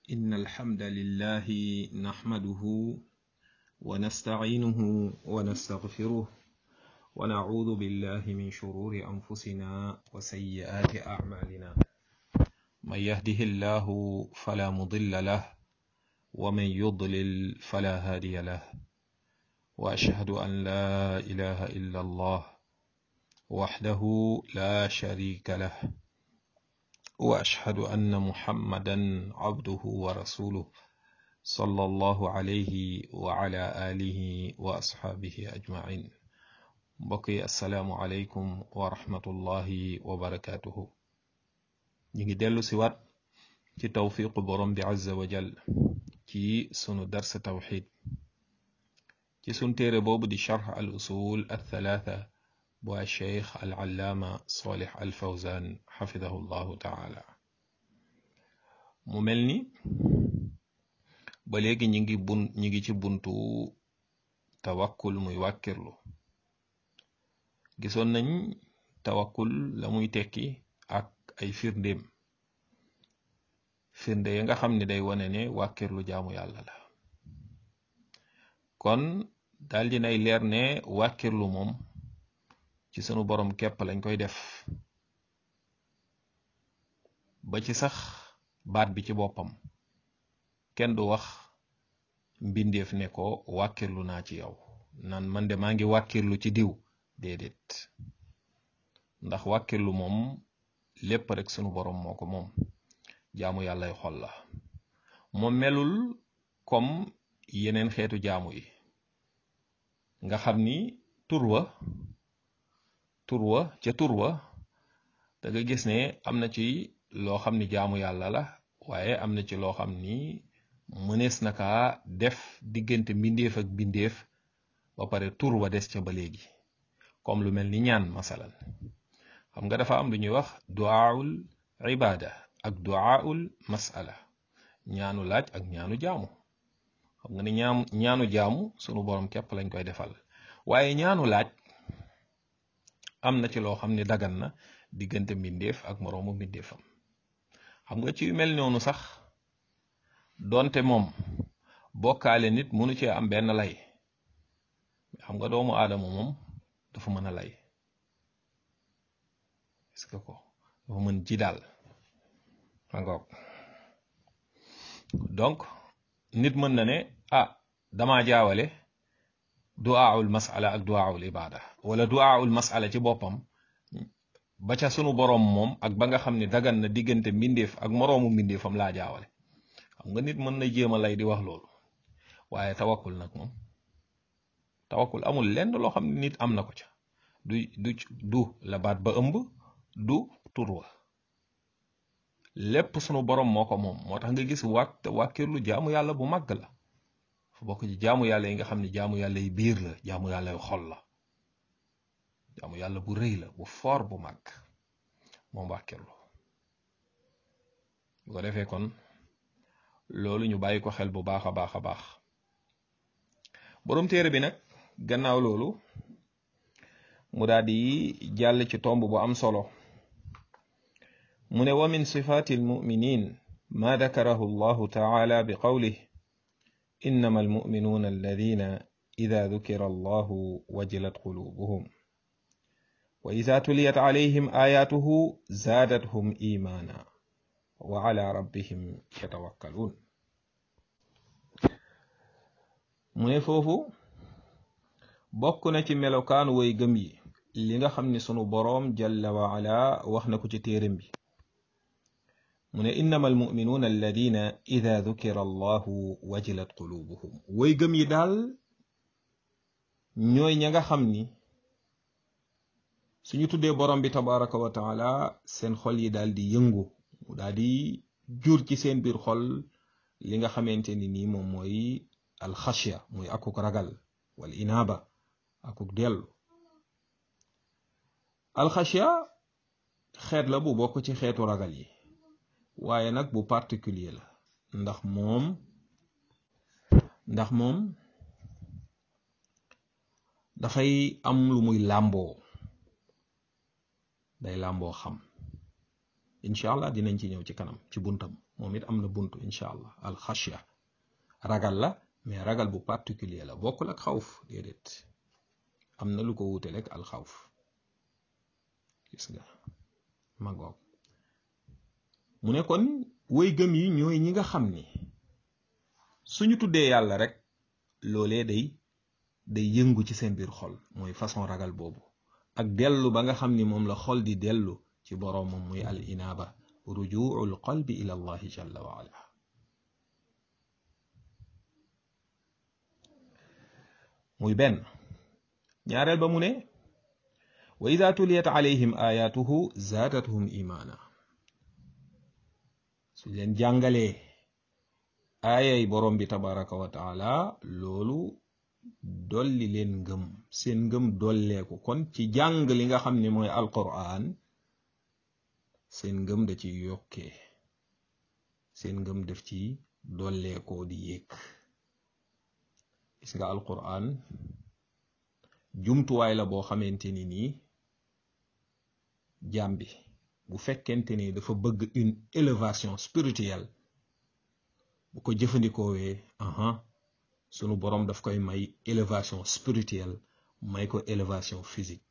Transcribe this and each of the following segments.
إن الحمد لله نحمده ونستعينه ونستغفره ونعوذ بالله من شرور أنفسنا وسيئات أعمالنا من يهده الله فلا مضل له ومن يضلل فلا هادي له وأشهد أن لا إله إلا الله وحده لا شريك له واشهد ان محمدا عبده ورسوله صلى الله عليه وعلى اله واصحابه اجمعين بقي السلام عليكم ورحمه الله وبركاته نيجي ديلو سيوات ci tawfiqu borom bi azza wa jal ci sunu dars tawxid ci sun téere boobu di charx al usul al thalatha bu cheikh al allaama solih al fawzan xafidahu llahu taala mu mel ni ba léegi ñi ngi bun ñi ngi ci buntu tawakkul muy wàkkirlu gisoon nañ tawakkul la muy tekki ak ay firndéem firnde yi nga xam ne day wane ne wàkkirlu jaamu yàlla la kon daldi nay leer ne wàkkirlu moom ci sunu borom képp lañ koy def ba ci sax baat bi ci boppam kenn du wax mbindeef ne ko wàkkirlu naa ci yow naan man de maa ngi wàkkirlu ci diw déedéet ndax wàkkirlu moom lépp rek sunu borom moo ko moom jaamu yàllay xol la moom melul comme yeneen xeetu jaamu yi nga xam ni tur wa tur wa ca tur wa da nga gis ne am na ci loo xam ni jaamu yàlla la waaye am na ci loo xam ni mënees na kaa def diggante mbindeef ak mbindeef ba pare tur wa des ca ba léegi comme lu mel ni ñaan masalan xam nga dafa am lu ñuy wax duaul ibada ak duaul masala ñaanu laaj ak ñaanu jaamu xam nga ni ñaam ñaanu jaamu sunu borom képp lañ koy defal waaye ñaanu laaj am na ci loo xam ne dagan na diggante mbindeef ak moroomu mbindeefam xam nga ci yu mel noonu sax donte moom bokkaale nit mënu cee am benn lay xam nga doomu aadama moom dafa mën a lay est-ce que ko dafa mën ji daal angoog donc nit mën na ne ah dama jaawale du'aul masala ak du'aul ibada wala du'aul masala ci boppam ba ca sunu boroom moom ak ba nga xam ne dagan na diggante mbindeef ak moroomu mbindeefam laa jaawale xam nga nit mën na jéem a lay di wax loolu waaye tawakkul nag moom tawakkul amul lenn loo xam ne nit am na ko ca du du du la baat ba ëmb du turwa lépp sunu boroom moo ko moom moo tax nga gis wàkk wàkkirlu jaamu yàlla bu màgg la fu bokk ci jaamu yàlla yi nga xam ne jaamu yàlla yi biir la jaamu yàlla yu xol la jaamu yàlla bu rëy la bu foor bu màgg moom wàkkirlu bu ko defee kon loolu ñu bàyyi ko xel bu baax a baax a baax boroom téere bi nag gannaaw loolu mu daal di jàll ci tomb bu am solo mu ne wa min sifaati almuminin ma dakarahu allahu taala bi qawlih innama almuminuuna alladina ida dukira allahu wajilat qulubuhum wa ida tuliyat alayhim ayatuhu zaadathum imaana wa ala rabbihim yatawakkaluun mu ne foofu bokk na ci melokaanu way gëm yi li nga xam ni sunu boroom jalla wa ala wax na ko ci téeram bi mu ne innama almuminuuna alladina ida dukira allahu wajilat qulubuhum way gëm yi daal ñooy ña nga xam ni suñu tuddee borom bi tabaraka wa taala seen xol yi daal di yëngu mu daal di jur ci seen biir xol li nga xamante ni nii moom mooy alxashya muy akuk ragal wal inaaba akuk dellu alxashya xeet la bu bokk ci xeetu ragal yi waaye nag bu particulier la ndax moom ndax moom dafay am lu muy làmboo day làmboo xam incha allah dinañ ci ñëw ci kanam ci buntam moom it am na buntu incha allah al xashya ragal la mais ragal bu particulier la bokkul ak xawf déedéet am na lu ko wuute rek al xawf gis nga ma ngoog mu ne kon woy gëm yi ñooy ñi nga xam ni suñu tuddee yàlla rek loolee day day yëngu ci seen biir xol mooy façon ragal boobu ak dellu ba nga xam ni moom la xol di dellu ci boroomam muy al inaaba rujuul qalbi ila allahi jalla wa ala muy benn ñaareel ba mu ne wa ida tuliyat alayhim ayatuhu zaadathum imaana su leen jàngalee aayay borom bi tabaraka wa taala loolu dolli leen ngëm seen ngëm dolleeku kon ci jàng li nga xam ne mooy alquran seen ngëm da ci yokkee seen ngëm def ci dolleekoo di yéeg gis nga alquran jumtuwaay la boo xamante ni nii jaam bi bu fekkente ni dafa bëgg une élévation spirituelle bu ko jëfandikoowee aha sunu boroom daf koy may élévation spirituelle may ko élévation physique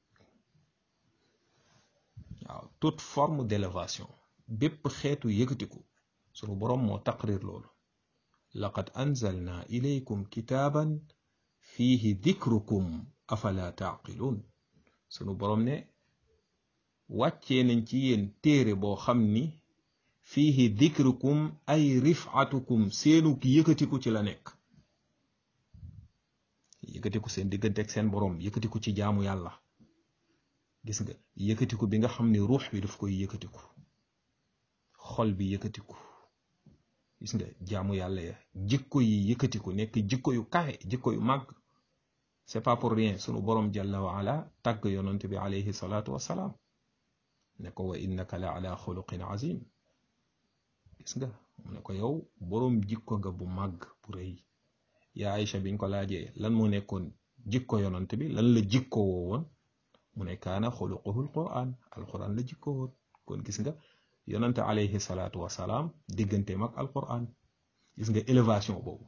waaw toute forme d'élévation bépp xeetu yëkkatiku sunu boroom moo taqrir loolu laqad anzalna ilaykum kitaaban fiihi dikrukum afala taaqiluun sunu boroom ne wàccee nañ ci yéen téere boo xam ni fiihi dikrukum ay rifatukum seenu yëkkatiku ci la nekk yëkkatiku seen diggante ak seen boroom yëkkatiku ci jaamu yàlla gis nga yëkkatiku bi nga xam ni ruux bi daf koy yëkkatiku xol bi yëkkatiku gis nga jaamu yàlla ya jikko yi yëkkatiku nekk jikko yu kawe jikko yu màgg c'est pas pour rien sunu boroom jalla wa ala tàgg yonent bi alayhi salaatu wassalaam ne ko wa innaka la ala xuluqin azim gis nga mu ne ko yow boroom jikko nga bu màgg bu rëy yaa Aïcha biñ ko laajee lan moo nekkoon jikko yonant bi lan la jikko woo woon mu ne kaana xuluquhu alquran alquran la jikko woon kon gis nga yonante alayhi salaatu wasalaam digganteem ak alquran gis nga élévation boobu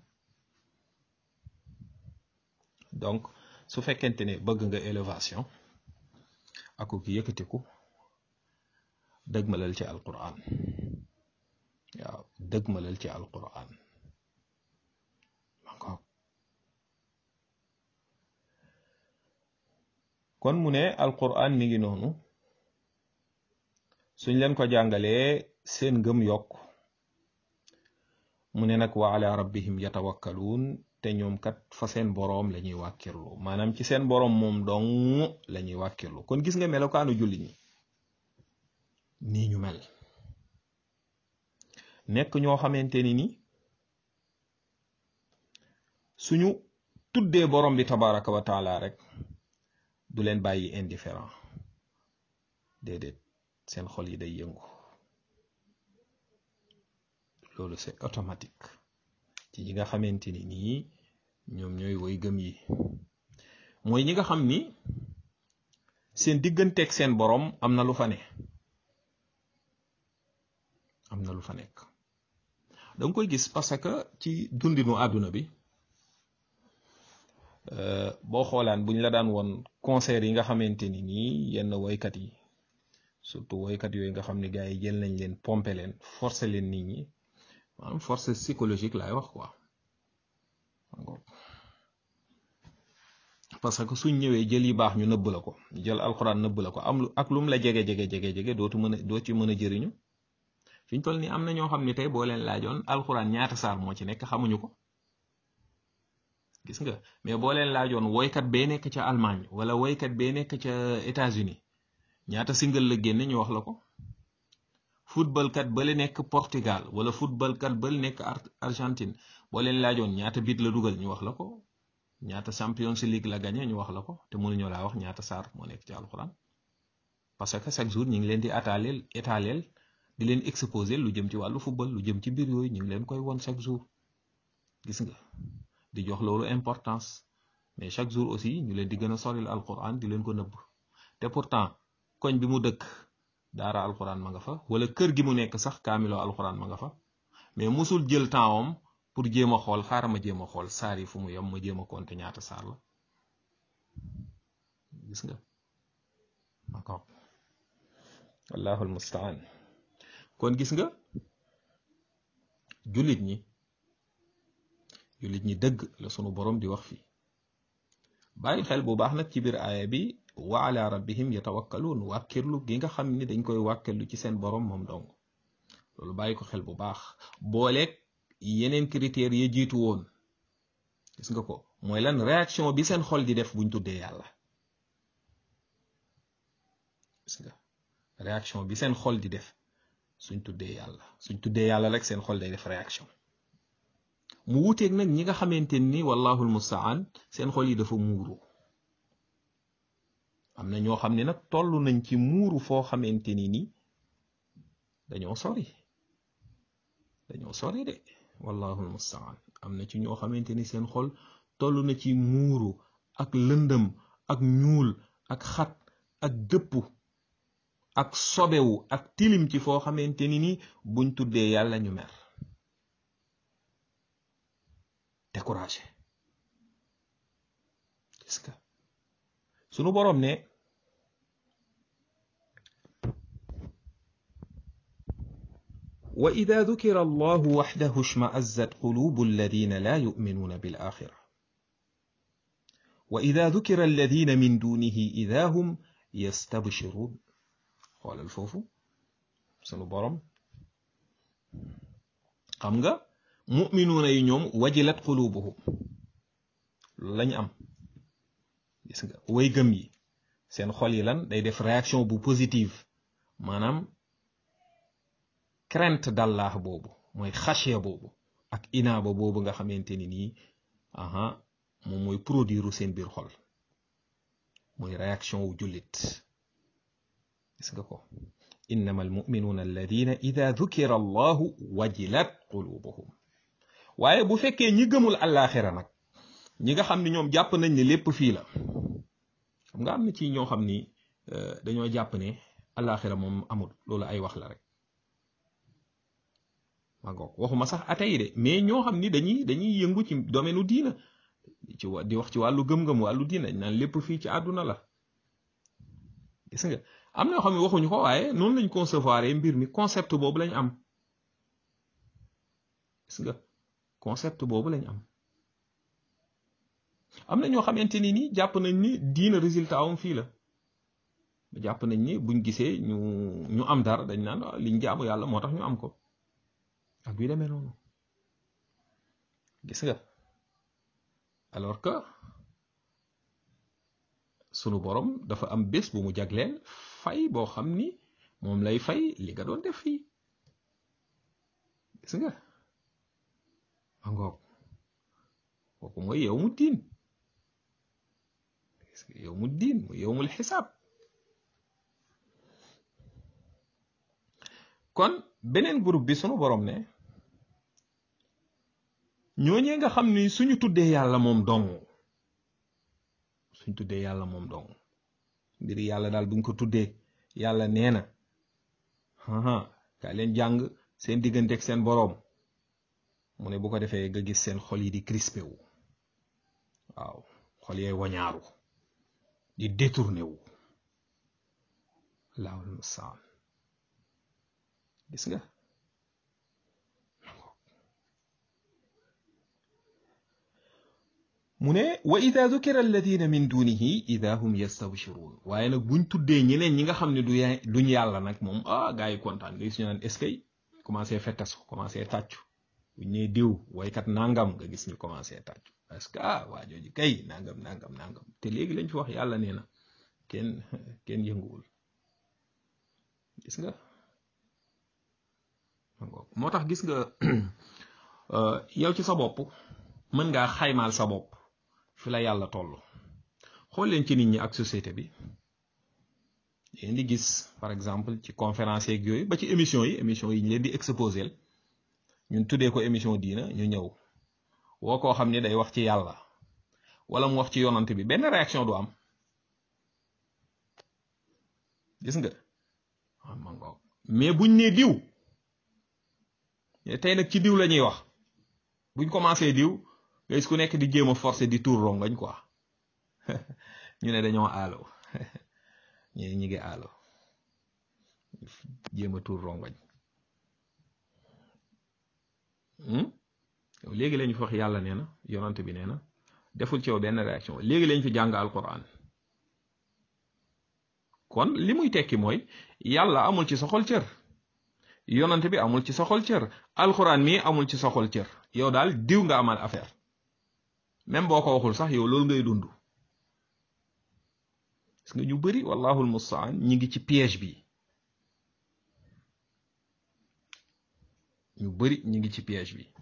donc su fekkente ne bëgg nga élévation aku ki yëkkatiku dëgmalal ci alquran waaw dëgmalal ci alquran kon mu ne alquran mi ngi noonu suñ leen ko jàngalee seen ngëm yokk mu ne nag wa ala rabbihim yatawakkaluun te ñoom kat fa seen boroom la ñuy wàkkirlu maanaam ci seen boroom moom dong la ñuy wàkkirlu kon gis nga melokaanu julli ñi nii ñu mel nekk ñoo xamante ni ni suñu tuddee boroom bi tabaraka wa taala rek du leen bàyyi indifférent déedéet seen xol yi day yëngu loolu c'est automatique ci ñi nga xamante ni nii ñoom ñooy woy gëm yi mooy ñi nga xam ni seen digganteeg seen boroom am na lu fa ne am na lu fa nekk danga koy gis parce que ci dundinu àdduna bi boo xoolaan buñ la daan woon concert yi nga xamante ni nii yenn woykat yi surtout woykat yooyu nga xam ne gars yi jël nañ leen pomper leen forcer leen nit ñi maanaam force psychologique laay wax quoi parce que suñ ñëwee jël yi baax ñu nëbb la ko jël alxuraan nëbb la ko am lu ak lum la jege jege jege jege dootu mën a doo ci mën a jëriñu fi ñu toll nii am na ñoo xam ne tey boo leen laajoon alxuraan ñaata saar moo ci nekk xamuñu ko gis nga mais boo leen laajoon woykat bee nekk ca Allemagne wala woykat bee nekk ca États-Unis ñaata single la génne ñu wax la ko football kat bale nekk Portugal wala football kat bale nekk Argentine boo leen laajoon ñaata bit la dugal ñu wax la ko ñaata Champions League la gagné ñu wax la ko te mënuñoo laa wax ñaata saar moo nekk ci alxuraan parce que chaque jour ñu ngi leen di ataaleel étaleel di leen exposer lu jëm ci wàllu football lu jëm ci mbir yooyu ñu ngi leen koy won chaque jour gis nga di jox loolu importance mais chaque jour aussi ñu leen di gën a soril alxuraan di leen ko nëbb te pourtant koñ bi mu dëkk daara alxuraan ma nga fa wala kër gi mu nekk sax kaamiloo alxuraan ma nga fa mais musul jël tempsam pour jéem a xool xaaral ma jéem a xool saar yi fu mu yem ma jéem a compter ñaata saar la gis nga d'accord wallahu almustaan kon gis nga jullit ñi jullit ñi dëgg la sunu borom di wax fii bàyyi xel bu baax nag ci biir aaya bi wa ala rabbihim yatawakkaluun wàkkirlu gi nga xam ni dañ koy wàkkirlu ci seen borom moom dong loolu bàyyi ko xel bu baax booleeg yeneen critères ya jiitu woon gis nga ko mooy lan réaction bi seen xol di def buñ tuddee yàlla gis nga réaction bi seen xol di def suñ tuddee yàlla suñ tuddee yàlla rek seen xol day def réaction mu wuteeg nag ñi nga xamante ni wallahu almustaan seen xol yi dafa muuru am na ñoo xam ne nag toll nañ ci muuru foo xamante ni ni dañoo sori dañoo sori de wallahu almustaan am na ci ñoo xamante ni seen xol toll na ci muuru ak lëndëm ak ñuul ak xat ak dëpp ak sobewu ak tilim ci foo xamante ni ni buñ tuddee yàlla ñu mer découragé gis nga sunu boroom ne wa ida dukira allahu waxdahu shma'azzat qulubu alladina la yu'minuna bil axira wa ida dukira alladina min dunihi ida hum yastabshirun xoolal foofu sunu boroom xam nga muminuuna yi ñoom wajilat qulubuhum loolu lañu am gis nga way gëm yi seen xol yi lan day def réaction bu positive maanaam crainte d'Allah boobu mooy xashiya boobu ak inaaba boobu nga xamante ni nii aha moom mooy produire seen biir xol mooy réaction wu jullit gis nga ko innama almuminuuna alladina ida dukira allahu wajilat qulubuhum waaye bu fekkee ñi gëmul àllaaxira nag ñi nga xam ni ñoom jàpp nañ ne lépp fii la xam nga am na ci ñoo xam ni dañoo jàpp ne àllaaxira moom amul loolu ay wax la rek ma ngoog waxuma sax atay de mais ñoo xam ni dañuy dañuy yëngu ci domaine u diina ci di wax ci wàllu gëm-gëm wàllu diina naan lépp fii ci àdduna la gis nga am na yoo xam ne waxuñu ko waaye noonu lañ concevoir mbir mi concept boobu lañ am gis nga concept boobu lañ am am na ñoo xamante ni nii jàpp nañ ni diina résultat am fii la jàpp nañ ni buñ gisee ñu ñu am dara dañ naan liñ jaamu yàlla moo tax ñu am ko ak yu demee noonu gis nga alors que sunu borom dafa am bés bu mu jagleel fay boo xam ni moom lay fay li nga doon def fii gis nga ma ngoog kooku mooy yow mu diin yow mu diin mu yow mul xisaab kon beneen groupe bi sunu borom ne ñooñee nga xam ni suñu tuddee yàlla moom dong suñ tuddee yàlla moom dong mbiri yàlla daal buñ ko tuddee yàlla nee na kaa leen jàng seen diggante ak seen boroom mu ne bu ko defee nga gis seen xol yi di crispé wu waaw xol yee wañaaru di détourné wu allahul mustaan gis nga mu ne wa ida dukira alladina min dunihi ida hum yastabshirun waaye nag buñ tuddee ñeneen ñi nga xam ne du duñ yàlla nag moom ah gars yi kontaan nga gis ñu naan est-ce que commencé fettasu commencé tàccu buñ nee diw waykat nangam nga gis ñu commencé tàccu parce que ah waa jooju kay nangam nangam nangam te léegi lañ fi wax yàlla nee na kenn kenn yënguwul gis nga moo tax gis nga yow ci sa bopp mën ngaa xaymaal sa bopp fi la yàlla toll xool leen ci nit ñi ak société bi yéen di gis par exemple ci conférence yeeg yooyu ba ci émission yi émission yi ñu leen di exposé ñun tuddee ko émission diina ñu ñëw woo koo xam ne day wax ci yàlla wala mu wax ci yonante bi benn réaction du am gis nga mais buñ nee diw tey nag ci diw la ñuy wax buñ commencé diw nga gis ku nekk di jéem a forcer di tour rongañ quoi ñu ne dañoo aalo ñu ñi ngi aalo jéem a tour rongañ yow léegi lañ fi wax yàlla nee na yonant bi nee na deful ci yow benn réaction léegi lañ fi jàng alquran kon li muy tekki mooy yàlla amul ci sa xol cër yonant bi amul ci sa xol cër alquran mii amul ci sa xol cër yow daal diw nga amal affaire même boo ko waxul sax yow loolu ngay dund gis nga ñu bari wallahul mustaan ñi ngi ci piège bi ñu bari ñi ngi ci piège bi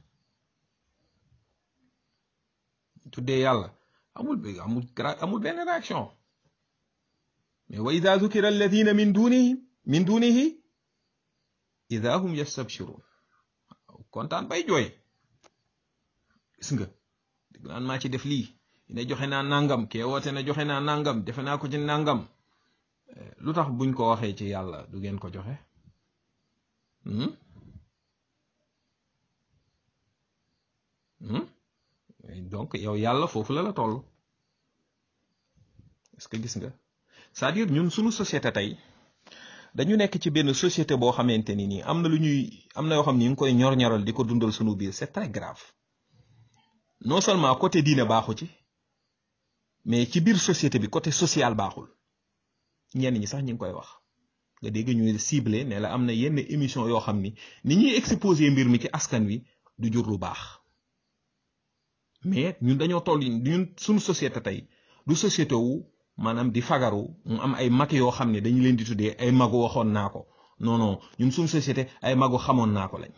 tuddee yàlla amul amul amul benn réaction mais wa ida dukira alladina min dunihi min dunihi ida hum yastabshirun kontaan bay jooy gis nga dégg naan maa ci def lii ne joxe naa nangam kee woote ne joxe naa nangam defe naa ko ci nangam lu tax buñ ko waxee ci yàlla du ngeen ko joxe donc yow yàlla foofu la la toll est-ce que gis nga c'est-à-dire ñun suñu société tey dañu nekk ci benn société boo xamante ni nii am na lu ñuy am na yoo xam ni ñu ngi koy ñor-ñoral di ko dundal suñu biir c'est très grave non seulement côté diine baaxu ci mais ci biir société bi côté social baaxul ñenn ñi sax ñu ngi koy wax nga dégg ñuy ciblé ne la am na yenn émission yoo xam ni ni ñuy exposé mbir mi ci askan wi du jur lu baax mais ñun dañoo toll ñun suñu société tey du société wu maanaam di fagaru mu am ay mag yoo xam ne dañu leen di tuddee ay magu waxoon naa ko non non ñun suñu société ay magu xamoon naa ko lañ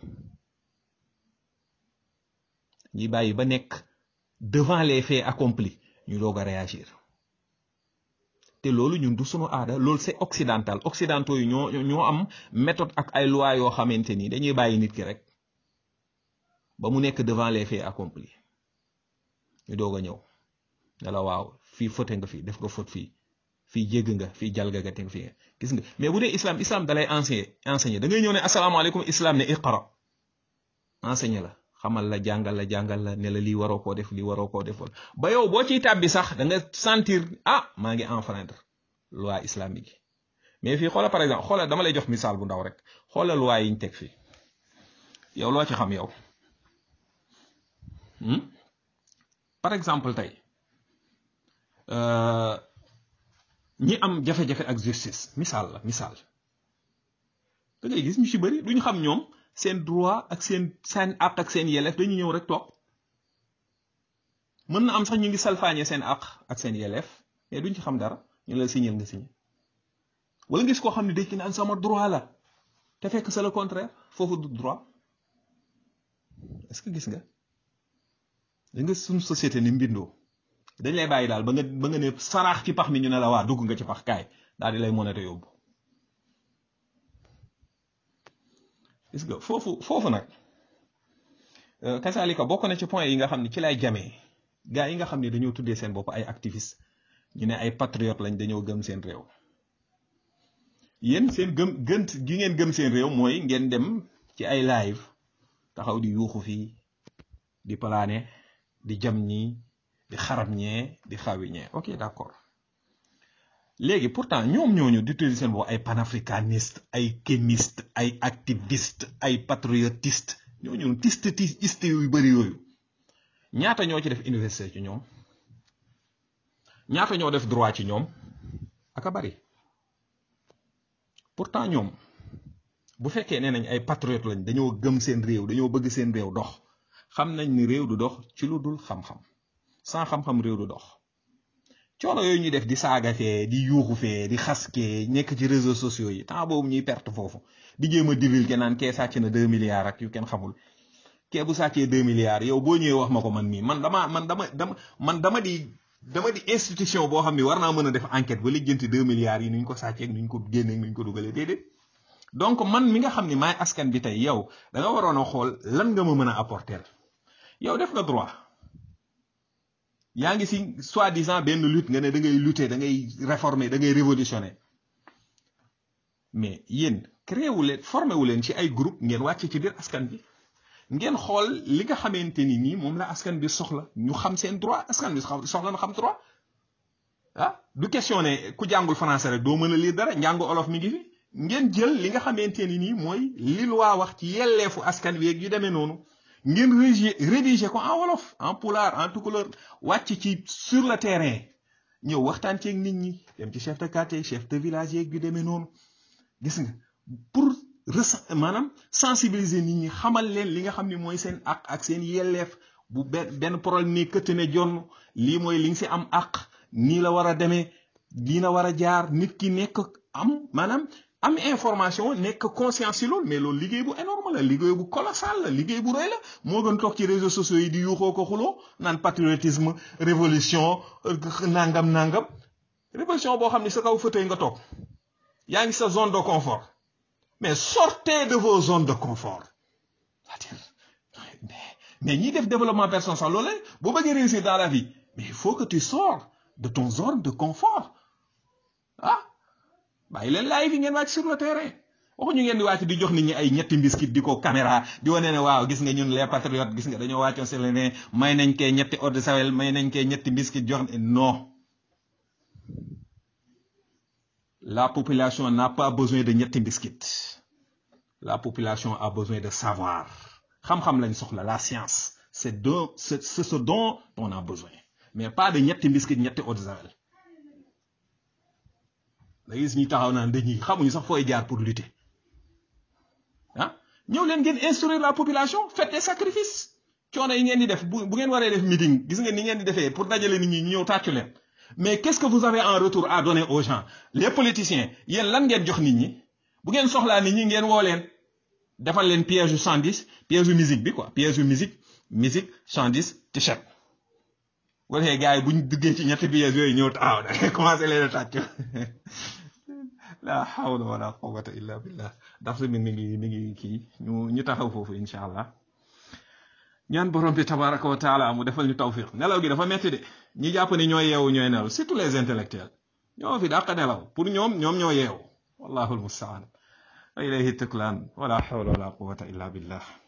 ñuy bàyyi ba nekk devant les faits accomplis ñu doog a réagir te loolu ñun du sunu aada loolu c'est occidental occidentaux yi ñoo ñoo am méthode ak ay loi yoo xamante ni dañuy bàyyi nit ki rek ba mu nekk devant les faits accomplis ñu doog a ñëw ne la waaw fii fote nga fii def nga faute fii fii jégg nga fii jalgagate nga fii gis nga mais bu dee islam islam dalay enseigner enseigner da ngay ñëw ne asalaamaaleykum islam ne iqra enseigner la xamal la jàngal la jàngal la ne la lii waroo koo def lii waroo koo defoon ba yow boo ciy tàbbi sax da nga sentir ah maa ngi enfreindre loi islamique yi mais fii xoola par exemple xoola dama lay jox misaal bu ndaw rek xoola loi yi ñu teg fii yow loo ci xam yow par exemple tey ñi am jafe-jafe ak justice misaal la misaal da ngay gis ñu ci bëri duñu xam ñoom seen droit ak seen seen àq ak seen yelleef dañu ñëw rek toog mën na am sax ñu ngi salfaañe seen àq ak seen yelleef mais duñ ci xam dara ñu la signal nga signé wala ngis koo xam ne dañ naan sama droit la te fekk c'est le contraire foofu du droit est-ce que gis nga da nga suñ société ni mbindoo dañ lay bàyyi daal ba nga ba nga ne saraax ci pax mi ñu ne la waa dugg nga ci pax kaay daal di lay monate yóbbu gis nga foofu foofu nag kasaalika bokk na ci point yi nga xam ne ci lay jamee gars yi nga xam ne dañoo tuddee seen bopp ay activiste ñu ne ay patriote lañ dañoo gëm seen réew yéen seen gëm gënt gi ngeen gëm seen réew mooy ngeen dem ci ay live taxaw di yuuxu fii di palaane di jam ñii di xarab ñee di xawi ñee ok d'accord léegi pourtant ñoom ñooñu di tuddee seen bopp ay panafricaniste ay kémiste ay activiste ay patriotiste ñooñu tiste tiste yu bëri yooyu ñaata ñoo ci def université ci ñoom ñaata ñoo def droit ci ñoom aka bari pourtant ñoom bu fekkee nee nañ ay patriote lañ dañoo gëm seen réew dañoo bëgg seen réew dox xam nañ ni réew du dox ci lu dul xam-xam sans xam-xam réew du dox coono yooyu ñuy def di saaga fee di yuuxu fee di xaskee nekk ci réseaux sociaux yi temps boobu ñuy perte foofu di jéem a divulguer naan kee sàcc na deux milliards ak yu kenn xamul kee bu sàccee deux milliards yow boo ñëwee wax ma ko man mii man dama man dama dama man dama di dama di institution boo xam ni war naa mën a def enquête ba lijjanti deux milliards yi nuñ ko sàccee nuñ ko génnee nuñ ko dugalee déedéet donc man mi nga xam ni maay askan bi tey yow da nga waroon a xool lan nga ma mën a apporter yow def nga droit yaa ngi si soi-disant benn lutte nga ne da ngay lutter da ngay réformer da ngay révolutionner mais yéen créé wu leen formé wu leen ci ay groupe ngeen wàcc ci biir askan bi ngeen xool li nga xamante ni nii moom la askan bi soxla ñu xam seen droit askan bi soxla na xam droit ah du question ne ku jàngul français rek doo mën a lire dara njàngu olof mi ngi fi ngeen jël li nga xamante ni nii mooy li loi wax ci yelleefu askan wi yu demee noonu ngeen rédiger rédiger ko en wolof en pulaar en tukulóor wàcc ci sur le terrain ñëw waxtaan ceeg nit ñi dem ci chef de quartier chef de village yeeg yu demee noonu gis nga pour maanaam sensibiliser nit ñi xamal leen li nga xam ne mooy seen àq ak seen yelleef bu benn benn problème ni këtt ne jonn lii mooy li nga si am àq nii la war a demee lii la war a jaar nit ki nekk am maanaam am information nekk conscience ci loolu mais loolu liggéey bu énorme la liggéey bu colossal la liggéey bu rëy la moo gën toog ci réseaux sociaux yi di yuuxoo ko xuloo naan patriotisme révolution nangam nangam révolution boo xam ne sa kaw fauteuil nga toog yaa ngi sa zone de confort mais sortez de vos zones de confort mais ñiy def développement personnel sax loolu boo bëggee réussir dans la vie mais il faut que tu sors de ton zone de confort ah bàyyi leen live yi ngeen wàcc sur le terrain waxuñu ngeen di wàcc di jox nit ñi ay ñetti mbiskit di ko caméra di wane ne waaw gis nga ñun les patriotes gis nga dañoo wàccoon sur le ne may nañ kee ñetti eau de Javel may nañ kee ñetti mbiskit jox non la population n'a pas besoin de ñetti mbiskit la population a besoin de savoir xam-xam lañ soxla la science c'est de c'est ce dont on a besoin mais pas de ñetti mbiskit ñetti eau de Javel da gis ñi taxaw naan dañuy xamuñu sax fooy jaar pour lutter ah ñëw leen ngeen instruire la population faites des sacrifices coono yi ngeen di def bu bu ngeen waree def meeting gis ngeen ni ngeen di defee pour dajale nit ñi ñu ñëw tàccu leen mais qu'est-ce que vous avez en retour à donner aux gens les politiciens yéen lan ngeen jox nit ñi bu ngeen soxlaa nit ñi ngeen woo leen defal leen piège yu 110 piège yu musique bi quoi piège yu musique musique 110 t-shirt bu defee gars yi bu ñu duggee ci ñetti pièges yooyu ñëw taxaw da ngay commencé leen a tàcc la hawla wala quwwata illa billah daf mi mi ngi mi ngi kii ñu ñu taxaw foofu incha allah ñaan borom bi tabaraka wa taala mu defal ñu tawfiq nelaw gi dafa metti de ñi jàpp ni ñooy yeewu ñooy nelaw surtout les intellectuels ñoo fi dàq nelaw pour ñoom ñoom ñoo yeewu wallahu almustaan wa ilayhi tuklaan wala hawla wala quwwata illa billah